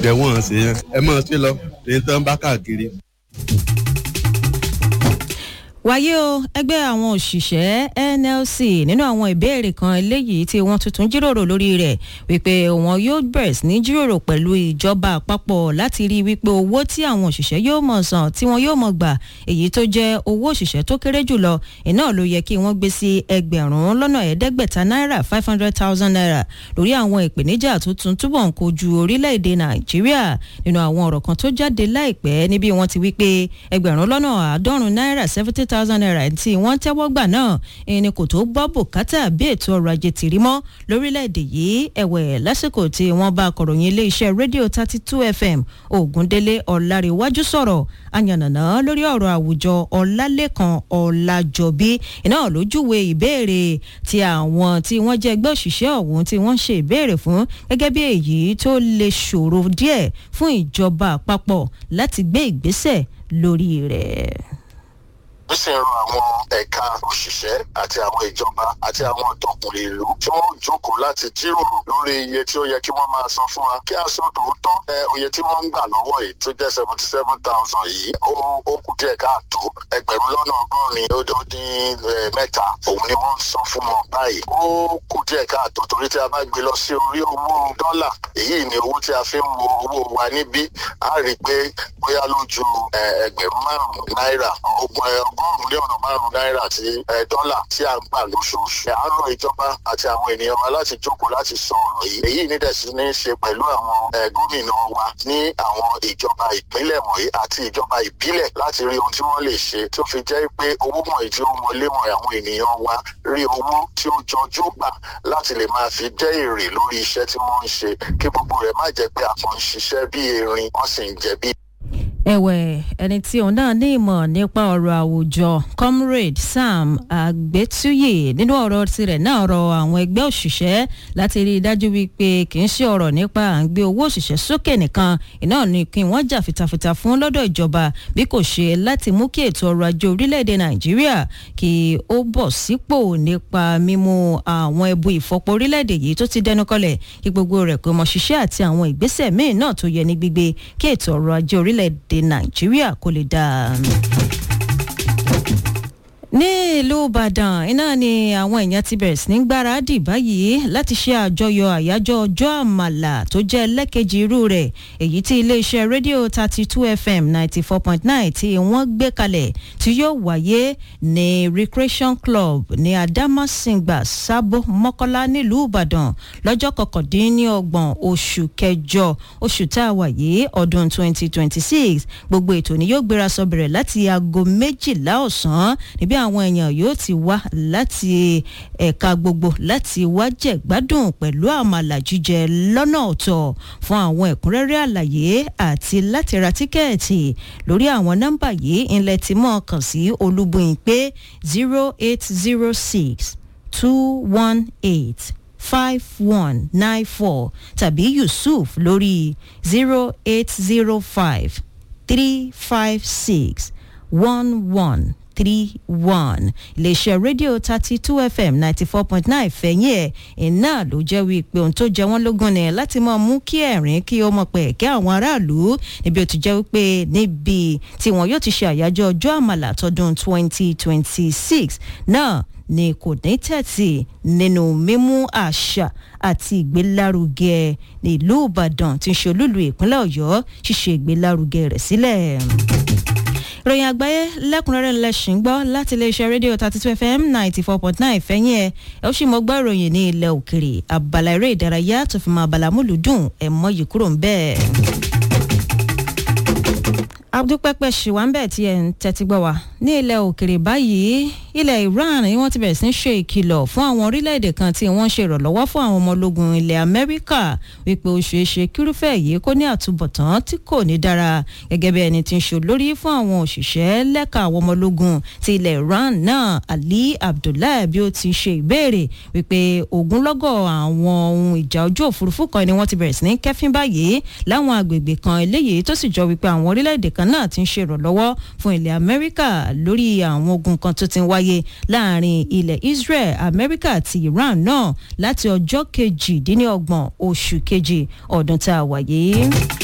jẹ́ wọ́n ṣe yẹn ẹ mọ̀ sí lọ èyí tó ń bá káàkiri. wáyé o ẹgbẹ́ àwọn òṣìṣẹ́ nlc nínú àwọn ìbéèrè kan eléyìí tí wọ́n tuntun jíròrò lórí rẹ̀ wípé wọn yóò bẹ̀rẹ̀ sí ní jíròrò pẹ̀lú ìjọba àpapọ̀ láti rí wípé owó tí àwọn òṣìṣẹ́ yóò mọ̀ san tí wọ́n yóò mọ̀ gbà èyí tó jẹ́ owó òṣìṣẹ́ tó kéré jùlọ iná ló yẹ kí wọ́n gbé sí ẹgbẹ̀rún lọ́nà ẹ̀ẹ́dẹ́gbẹ̀ta náírà five hundred thousand naira lórí àwọn ìpèníjà tó tún túbọ̀ ń kojú orílẹ̀-èdè nàìjíríà nínú àwọn ọ̀rọ̀ kan tó jáde láìpẹ́ níbi wọ́n ti wípé ẹgbẹ̀rún lọ́nà àádọ́rùn-ún náírà seventy thousand naira tí wọ́n tẹ́wọ́ gbà náà ẹni kò tó gbọ́ bùkátà bí ètò ọrọ̀ ajé ti rí mọ́ lórílẹ̀‐èdè yìí ẹ̀wẹ̀ lásìkò tí wọ́n bá akọ̀ròyìn iléeṣẹ́ rédíò thirty two fm ògúndélé ọ̀làríwájú sọ̀rọ̀ àyànnàná lórí ọ̀rọ̀ àwùjọ ọ̀làlẹ́kan ọ̀làjọ̀bí iná lójúwe ìbéèrè tí àwọn tí wọ́n jẹ́ ẹgbẹ́ òṣìṣẹ́ ọ̀hún tí wọ́n ṣe ìbéèrè fún gẹ́gẹ́ bí èyí tó lè ṣòro díẹ̀ fún ìjọba àpapọ̀ láti gbé ìgbésẹ̀ lórí rẹ̀ ó sì ń ran àwọn ẹ̀ka òṣìṣẹ́ àti àwọn ìjọba àti àwọn ọ̀tọ̀kùnrin ìlú tí wọ́n jókòó láti jíròrò lórí iye tí ó yẹ kí wọ́n máa san fún wa kí a sọ tòótọ́ ẹ oye tí wọ́n ń gbà lọ́wọ́ yìí tó jẹ́ seventy seven thousand yìí ó ó kù díẹ̀ káàtó ẹgbẹ̀rún lọ́nà ọgọ́rin ó dín mẹ́ta òun ni wọ́n ń san fún wọn báyìí ó kù díẹ̀ káàtó torí tí a bá gbé lọ sí orí owó dọ́là èyí ni owó tí a fi ń wo owó wa níbí a rí i pé bóyá lójú ẹgbẹ̀rún márùn-ún náírà ogún ẹ ọgọ́rùn-ún lé ọ̀nà márùn-ún náírà tí dọ́là tí a ń gbà lóṣooṣù. à ń rọ ìjọba àti àwọn ènìyàn wa láti jókòó láti sọ ọ̀rọ̀ yìí. èyí ní dẹ̀sí ní í ṣe pẹ̀lú àwọn gómìnà wa ní àwọn ìjọba ìpínlẹ̀ wọ̀nyí àti ìjọba ìbílẹ̀ láti rí ohun tí wọ́n lè ṣe tó fi jẹ́ pé owó wọ̀nyí tí ó wọlé wọ̀nyí àwọn ènìyàn wa rí owó tí ó jọjú gbà láti lè máa fi jẹ́ èrè lórí iṣẹ́ tí wọ́n ń ṣe kí gbogbo rẹ̀ má jẹ́ pé àpọ̀ ń ṣiṣẹ́ bí erin wọ́n sì ń jẹ bí ẹ̀wẹ̀ ẹni tí òun náà ní ìmọ̀ nípa ọ̀rọ̀ àwùjọ comrade sam àgbétúyè nínú ọ̀rọ̀ tirẹ̀ náà rọ àwọn ẹgbẹ́ òṣìṣẹ́ láti rí i dájú wípé kì í ṣe ọ̀rọ̀ nípa à ń gbé owó òṣìṣẹ́ sókè nìkan iná ní kí wọ́n jà fitafita fún lọ́dọ̀ ìjọba bí kò ṣe láti mú kí ètò ọrọ̀ ajé orílẹ̀-èdè nàìjíríà kí ó bọ̀ sípò nípa mímú àwọn ẹbu ìfọpo orílẹ̀-èdè yìí tó ti dẹnu kọlẹ̀ kí gbogbo rẹ̀ kó mọ ṣiṣẹ́ àti àwọn ìgbésẹ̀ míì náà tó yẹ ní gbígbé kí ètò ọrọ̀ ajé orílẹ̀-èdè nàìjíríà kò lè dáa ní ìlú ìbàdàn iná ni àwọn èèyàn ti bẹ̀rẹ̀ sí ní gbáradì báyìí láti ṣe àjọyọ̀ àyájọ́ ọjọ́ àmàlà tó jẹ́ ẹlẹ́kejì irú rẹ̀ èyí tí iléeṣẹ́ rédíò thirty two fm ninety four point nine tí wọ́n gbé kalẹ̀ tí yóò wáyé ní recreation club ní adamasingba sábó mọ́kọ́lá nílùú ìbàdàn lọ́jọ́ kọkàndínlọ́gbọ̀n oṣù kẹjọ oṣù tá a wà yìí ọdún twenty twenty six gbogbo ètò ni yóò gbéra sọ bẹ̀rẹ̀ láti aago méjìlá ọ̀sán níbi àwọn èèyàn yóò ti wá láti ẹ̀ka gbogbo láti wá jẹ̀ gbádùn pẹ̀lú àmàlà jíjẹ lọ́nà ọ̀tọ̀ fún àwọn ẹ̀kúnrẹ́rẹ́ àlàyé àti láti ra tíkẹ́ẹ̀tì lórí àwọn nọ́mbà yìí ńlẹ̀ tí mọ̀ kàn sí olúbùyìn pé zero eight zero six two one eight five one nine four tàbí yusuf lórí zero eight zero five three five six one one three one iléeṣẹ́ rédíò thirty two fm ninety four point nine fẹ̀yìn ẹ̀ iná ló jẹ́ wípé ohun tó jẹ wọ́n lógún ni láti máa mú kí ẹ̀rín kí ó mọ̀ pẹ̀ kí àwọn aráàlú níbi ó ti jẹ́ wípé níbi tí wọn yóò ti ṣe àyájọ́ ọjọ́ àmàlà tọdún twenty twenty six náà ni kò ní tẹ̀tì nínú mímú àṣà àti ìgbélárugẹ nílùú ìbàdàn tí ń ṣe olúlu ìpínlẹ̀ ọ̀yọ́ ṣíṣe ìgbélárugẹ rẹ̀ sílẹ̀ ìròyìn àgbáyé lẹ́kùnrẹ́rẹ́ ńlẹ́sìn gbọ́ láti iléeṣẹ́ rédíò thirty two fm ninety four point nine fẹ́yìn ẹ̀ ẹ̀ ó sì mọ́ gbọ́ ìròyìn ní ilẹ̀ òkèrè abala eré ìdárayá tó fi mọ́ abala múlùdùn ẹ̀ mọ́ yìí kúrò ń bẹ́ẹ̀. abdulpẹpẹ ṣìwánbẹ tí ẹ ń tẹ́tí gbọ́ wa ní ilẹ̀ òkèrè báyìí ilẹ̀ iran ni wọ́n ti bẹ̀rẹ̀ sí ń ṣe ìkìlọ̀ fún àwọn orílẹ̀-èdè kan tí wọ́n ń ṣe ìrànlọ́wọ́ fún àwọn ọmọ ológun ilẹ̀ amẹ́ríkà wípé ó ṣeé ṣe kírúfẹ́ yìí kó ní àtúbọ̀tán tí kò ní dára gẹ́gẹ́ bí ẹni tí ń ṣe olórí fún àwọn òṣìṣẹ́ lẹ́ka àwọn ọmọ ológun ti ilẹ̀ iran náà ali abdullahi bí ó ti ṣe ìbéèrè wípé ogunlọ́gọ̀ àwọn ohun ìjà ojú òfurufú kan ni wọ́n ti bẹ̀rẹ̀ sí ní kẹ́fín báyìí láwọn agbègbè kan eléyìí tó sì jọ wípé àwọn orílẹ̀-èdè kan náà ti ń ṣe ìrànlọ́wọ́ fún ilẹ̀ amẹ́ríkà lórí àwọn ogun kan tó ti ń wáyé láàrin ilẹ̀ israel amẹ́ríkà àti iran náà láti ọjọ́ kejìdínlọ́gbọ̀n oṣù kejì ọdún tá a wáyé.